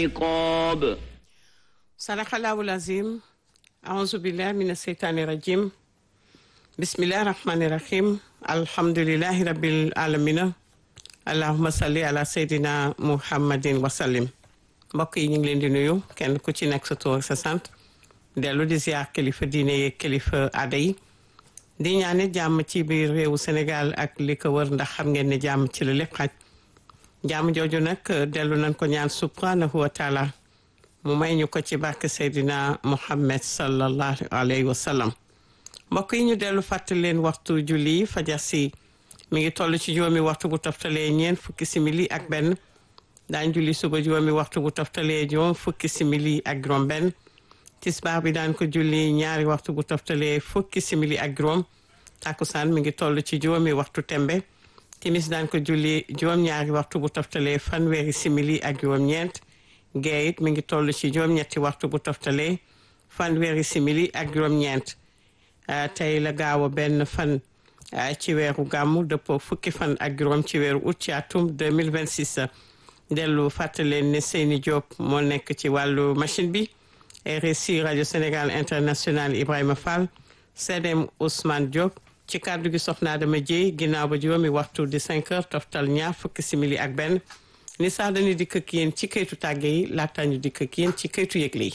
عقاب صدق الله العظيم أعوذ بالله من الشيطان الرجيم بسم الله الرحمن الرحيم الحمد لله رب العالمين اللهم صل على سيدنا محمد وسلم mbokk yi ñu ngi leen di nuyu kenn ku ci nekk sa tur ak sa sant dellu di ziar kilifa diine yeeg kilifa aada yi di ñaane jàmm ci biir réewu Sénégal ak li ko wër ndax xam ngeen ne jàmm ci la lépp xaj jàmm jooju nag dellu nañ ko ñaan subhanahu wa taala mu may ñu ko ci barke Seydina Muhammad sallallahu alayhi wa sallam mbokk yi ñu dellu fàttali leen waxtu julli fajar si mi ngi toll ci juróomi waxtu bu toftalee ñeent fukki simili ak benn daan julli suba juróomi waxtu bu toftalee juróom fukki simili ak juróom benn tisbaar bi daan ko julli ñaari waxtu bu toftalee fukki simili ak juróom takkusaan mi ngi toll ci juróomi waxtu tembe timis daan ko julli juróom-ñaari waxtu bu toftalee fanweeri simili ak juróom-ñeent gee it mi ngi toll ci juróom-ñetti waxtu bu toftalee fanweeri simili ak juróom-ñeent tey la gaaw a benn fan ci weeru gàmmu dëppoo fukki fan ak juróom ci weeru août ci atum 2026 dellu fàttaleen ne Seyni Diop moo nekk ci wàllu machine bi RSI rajo Sénégal international Ibrahima Fall CDM Ousmane Diop ci kàddu gi soxna Adama Dieye ginnaaw ba juróomi waxtu di 5 heures toftal ñaar fukki simili ak benn ni sax dañuy dikk ak yéen ci këytu tàgge yi laata ñu dikk ak yéen ci këytu yëgle yi